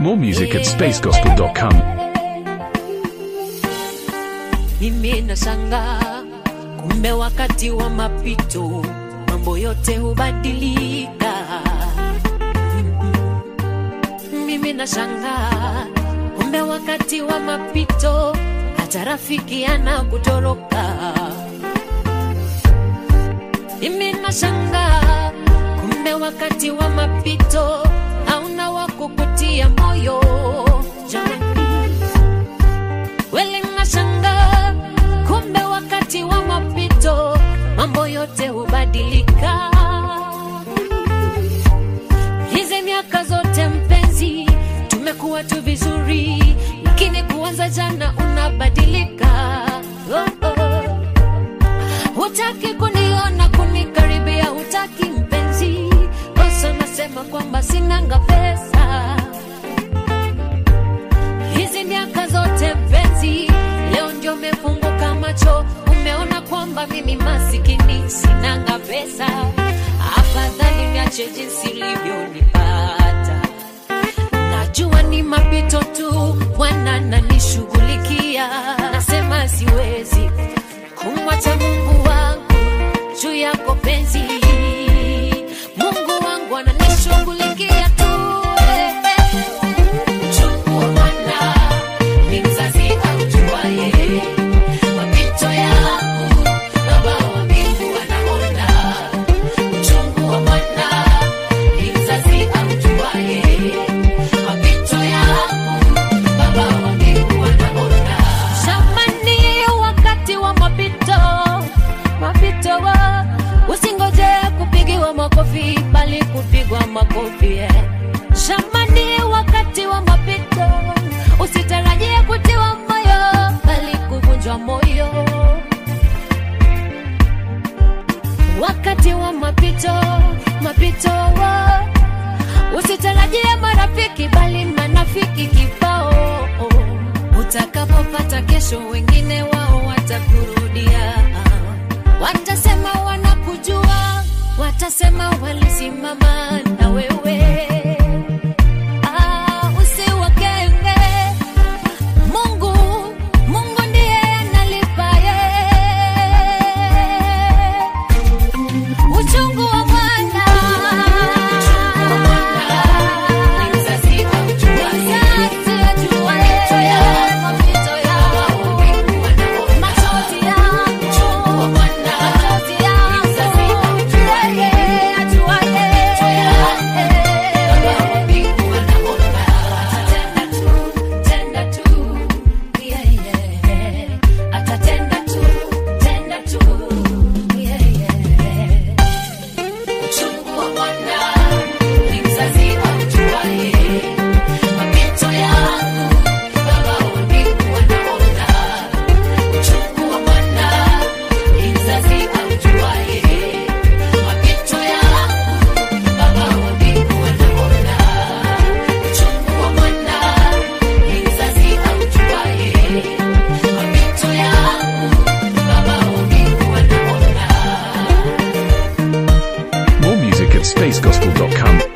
More music at spacegospel.com. Mimi nashangaa, kumbe wakati wa mapito mambo yote hubadilika. Mimi nashangaa, kumbe wakati wa mapito hata rafiki anakutoroka. Mimi nashangaa, kumbe wakati wa mapito hauna wa kukutia moyo. Jamani, Kweli nashangaa, kumbe wakati wa mapito mambo yote hubadilika. Hizi miaka zote mpenzi, tumekuwa tu vizuri, lakini kuanza jana unabadilika. Oh, oh. Hutaki kuniona kunikaribia, hutaki mpenzi, kosa nasema kwamba sinanga pesa hizi miaka zote mpenzi, leo ndio umefunguka macho, umeona kwamba mimi masikini sinanga pesa. Afadhali niache jinsi ulivyonipata, najua ni mapito tu, Bwana nanishughulikia. Nasema siwezi kumwacha Mungu wangu juu yako penzi, Mungu wangu ananishughulikia tu eh, eh. Uchungu wa mwana ni mzazi aujuaye mapito yangu, Baba wa mbingu anaona. Uchungu wa mwana ni mzazi aujuaye mapito yangu, Baba wa mbingu anaona. Shamani, wakati wa mapito, mapito wa usingoje kupigiwa makofi, bali kupigwa makofi eh. Shamani, wakati wa mapito, usitarajie kutiwa moyo, bali kuvunjwa moyo. Wakati wa mapito, mapito wa usitarajie marafiki, bali manafiki kibao. Utakapopata kesho, wengine wao watakurudia, watasema wanakujua, watasema walisimama na wewe. Ah, usiwakenge. Mungu, Mungu ndiye analipaye. Uchungu wa mwana. Mzazi ajuaye mapito yangu. Machozi yangu. Machozi yangu. Yeye ajuaye. Atatenda tu, yeah, yeah. Atatenda tu, tenda tu, yeah, yeah. Uchungu wa mwana ni mzazi aujuaye mapito yangu, Baba wa mbingu anaona. Uchungu wa mwana ni mzazi aujuaye mapito yangu, Baba wa mbingu anaona. Uchungu wa mwana ni mzazi aujuaye mapito yangu, Baba wa mbingu anaona. More music at spacegospel.com.